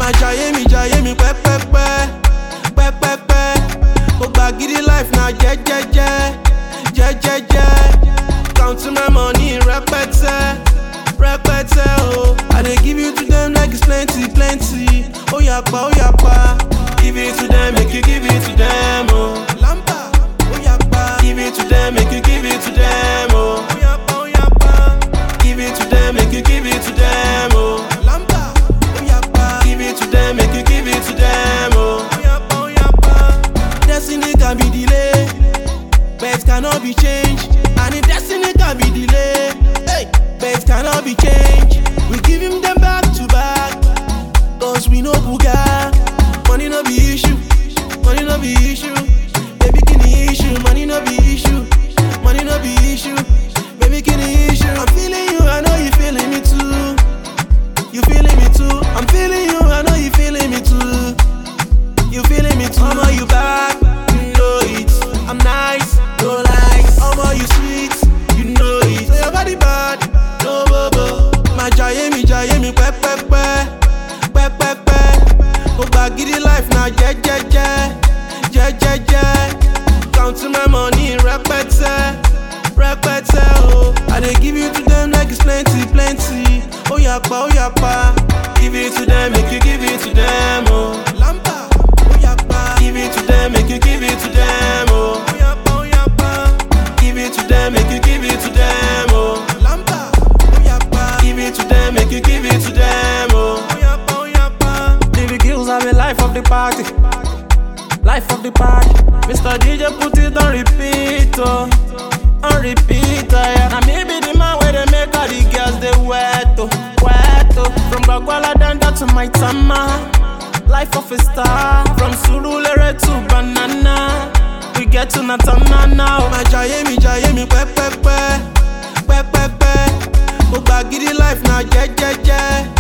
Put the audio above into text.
máa jayé mi jayé mi pẹ́pẹ́pẹ́ pẹ́pẹ́pẹ́ mo gba gidi life na jẹ́jẹ́jẹ́ jẹ́jẹ́jẹ́ counting my money rẹpẹtẹ rẹpẹtẹ o i dey give you to them like it's plenty plenty ó yapa ó yapa give it to them make you give it to them o. lamba ó yapa give it to them make you give it to them o. ó yapa ó yapa give it to them make you give it to them o. lamba ó yapa give it to them make you give it to them o. ó yapa ó yapa destiny can be delayed but cannot be changed. And if destiny can be delayed, hey, but cannot be changed. We give him them back to back, cause we know Buga. Money no be issue, money no be issue. Baby, can the issue, money no be issue, money no be issue. Baby, can the issue. I'm feeling you, I know you feeling me too. You feeling me too? I'm feeling you, I know you feeling me too. You feeling me too? Mama, you back, you know it. I'm nice, no lies. Mama, you sweet, you know it. Say your body bad, no bobo. My jaye mi jaye mi pe pe pe, pe pe pe. Mo gba gidi life na je je je, je je je. Counting my money rẹpẹtẹ, rẹpẹtẹ o. I dey give you to them like it's plenty plenty. Ó yapa ó yapa, give it to them make you give it to them o. Lamba. Give it to them, make you give it to them, oh. Give it to them, make you give it to them, oh. Give it to them, make you give it to them, oh. Baby girls have a life of the party. Life of the party. Mr. DJ put it on repeat, oh. On repeat, oh, yeah. Now maybe the man where they make all the girls they wet, oh. Wet, oh. From Bagwala down to my tama. Life of a star. From Surulere to Banana. We get to Natana now. My jaye mi jaye mi pe pe pe, pe pe pe. Mo gba gidi life na je je je,